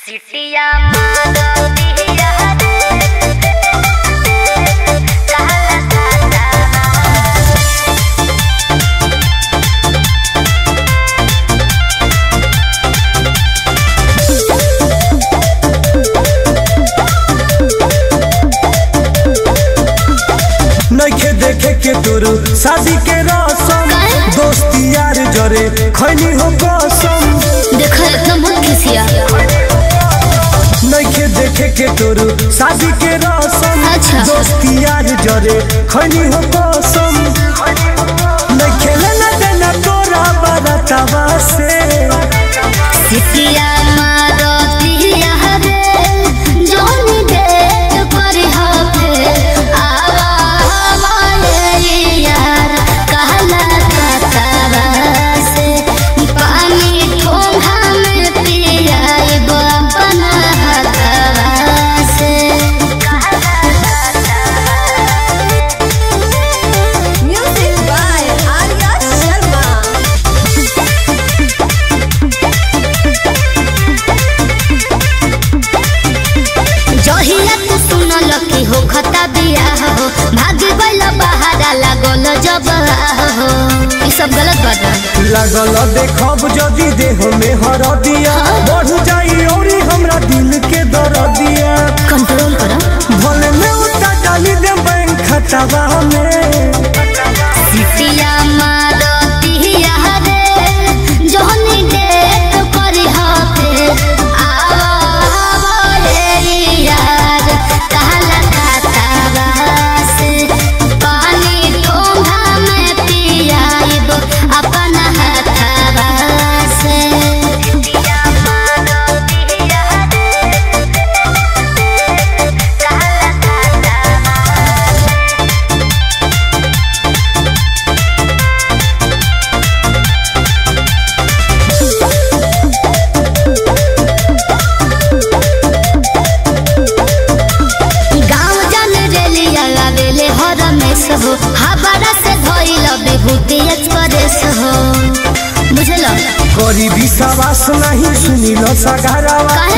सिटिया मारो दिया रे कहला काटा नइखे देखे के तोरो शादी के रसम काहे? दोस्ती यार जरे खैनी हो कसम देखो एकदम बहुत खिसिया नइखे देखे के तोरो शादी के रसम अच्छा। दोस्ती यार जरे खैनी हो कसम नइखे लेना देना तोरा बरतवा से सिटिया मारो दिया रे जोनी देख पर हफे आवा हमारे यार कहला काटा से पानी ठोंगा में पियाई बना हथवा से Music by Arya Sharma. जहिया तू सुनल कि हो खता बियाह हो भागी गइल बहारा लागल जब हो ई सब गलत बात बा लागल देखब जदी देह में हर दिया बढ़ जाई औरी हमरा दिल के दर दिया कंट्रोल करो भले में उता डाली दे बैंक खतवा में सिटिया मारो तिहिया रे जोहनी डेट करी हफे आवा हमारे यार कहला काटावा से पानी ठोंगा में पियाइब अपना हथवा से सिटिया मारो तिहिया रे कहला काटावा गाँव जन रेलिया लावेले हर मेस हो हबड़ा से धोइल विभूति एक्सप्रेस हो बुझल करी विश्वास नहीं सुनिल सगारावा काहे?